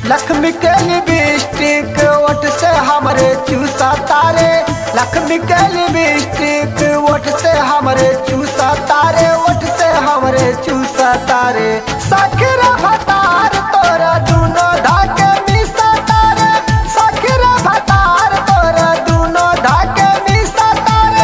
लक्ष्मी के लिपस्टिक ओठ से हमरे चूसा तारे लक्ष्मी के लिपस्टिक ओठ से हमरे चूसा तारे ओठ से हमरे चूसा तारे सखरा भतार तोरा दूनो धाके मिसा तारे सखरा भतार तोरा दूनो धाके मिसा तारे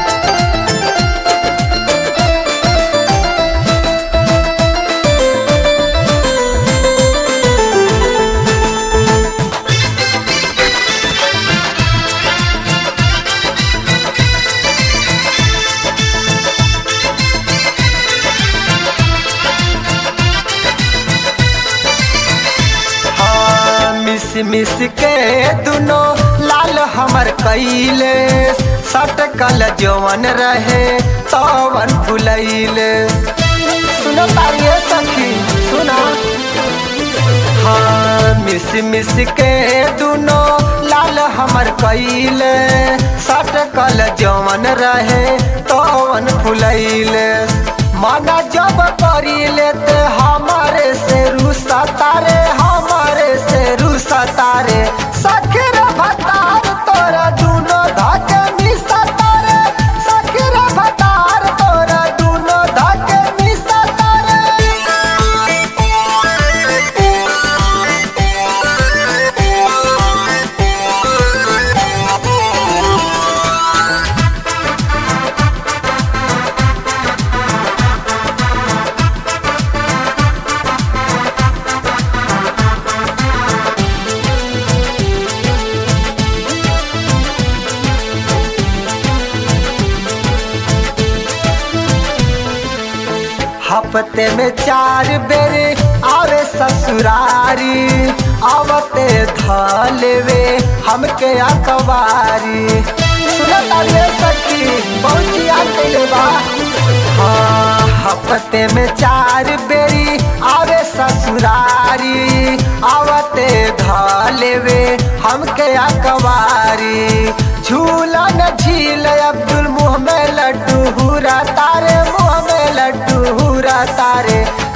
हाँ, मिस मिस के दुनो लाल हमर कैले सटकल जवन रहे तवन फुलैले सुनो तारिये सखी सुना हाँ मिस मिस के दुनो लाल हमर कैले सटकल जवन रहे तवन फुलैले माना जब करिले ते हमारे से रुसा तारे हमारे से रुसा तारे सखीर भतार तोरा दूनो धाके मिसा तारे सखीर भतार तोरा दूनो धाके मिसा हफ्ते में चार बेरे आवे ससुरारी आवते धलेवे हमके अकबारी सुनो तारे सखी पहुंचिया कैले बा हाँ हफ्ते में चार बेरी आवे ससुरारी आवते धलेवे हमके अकबारी झूला न झील अब्दुल मुँह में लड्डू हुरा तारे मुँह में लड्डू हुरा तारे